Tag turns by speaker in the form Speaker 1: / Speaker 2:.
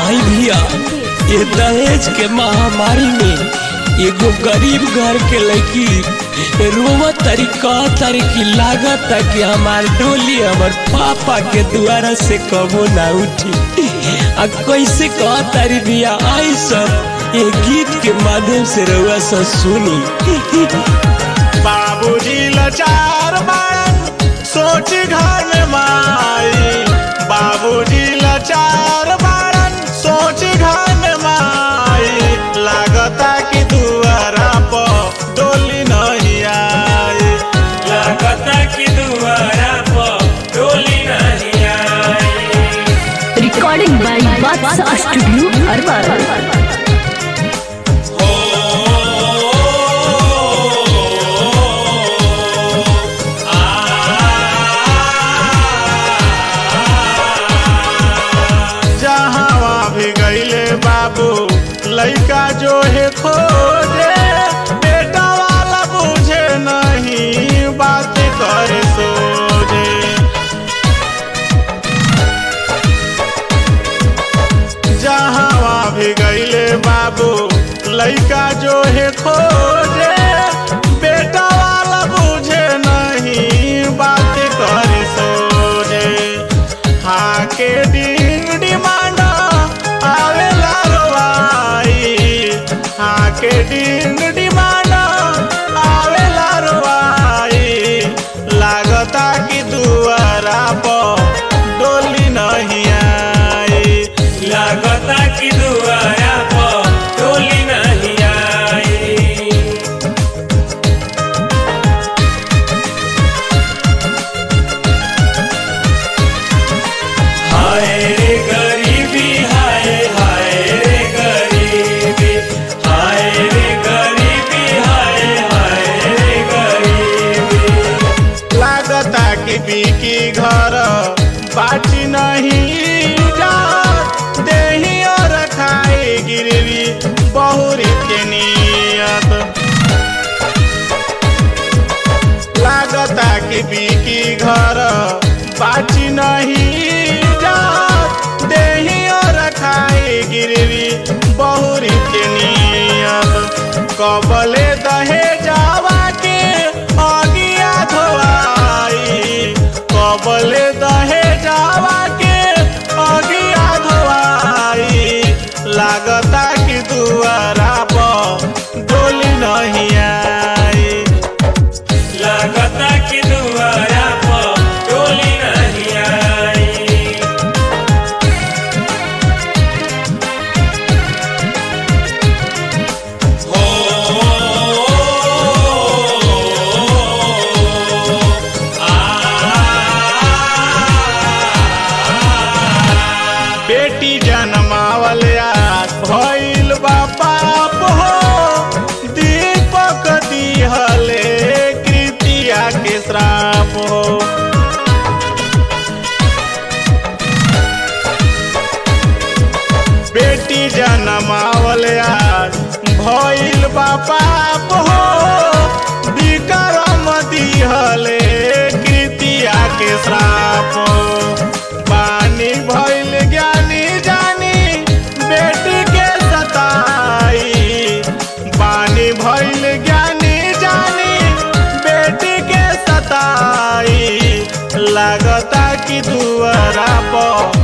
Speaker 1: आई भैया ये दहेज के महामारी में एगो गरीब घर के लड़की रोवा तरीका तरीकी लागत कि हमार डोली हमार पापा के द्वारा से कबो ना उठी आ कैसे कह तारी भैया आई सब ये गीत के माध्यम से रउआ सब सुनी
Speaker 2: बाबूजी लाचार बाड़न सोच घर में माई बाबूजी लाचार बाड़न सोच घर में माई लागता कि दुआरा पर डोली नहीं आई
Speaker 1: लागता कि दुआरा पर डोली नहीं आई
Speaker 3: रिकॉर्डिंग बाय बादशाह स्टूडियो अरबा
Speaker 2: जहाँ भी गईले बाबू लइका जो है खोजे बेटा वाला बुझे नहीं बात करे सोझे जहाँ भी गईले बाबू लइका जो है खोजे बेटा वाला बुझे नहीं बात करे सोझे हाँ के डिंग डिमांड आवेला रोवाई हाँ के डिंग डिमांड आवेला रोवाई लागता कि दुआरा पर डोली नहीं आई
Speaker 1: लागता कि दुआरा पर डोली नहीं आई हाय रे गरीबी हाय हाय रे गरीबी हाय रे गरीबी हाय हाय रे गरीबी
Speaker 2: लागता कि बिकी घर बाटी नहीं जा देही और खाई गिरवी बहुरी के नियत लागता कि बिकी घर बाटी नहीं जा देही और खाई गिरवी बहुरी के नियत कबले दहे जावा के अगिया धोआई कबले दहे जावा के अगिया धोआई लागता कि दुआरा पर डोली नहीं आई
Speaker 1: लागता कि दुआरा पर डोली नहीं आई
Speaker 2: बेटी जनमावल आज भइल बा पाप हो दीपक दिहले कृतिया के श्राप हो बेटी जनमावल आज भइल बा पाप हो विक्रम दिहले कृतिया के श्राप हो पानी भइल ज्ञानी जानी बेटी के सताई पानी भइल ज्ञानी जानी बेटी के सताई लागता कि दुआरा पर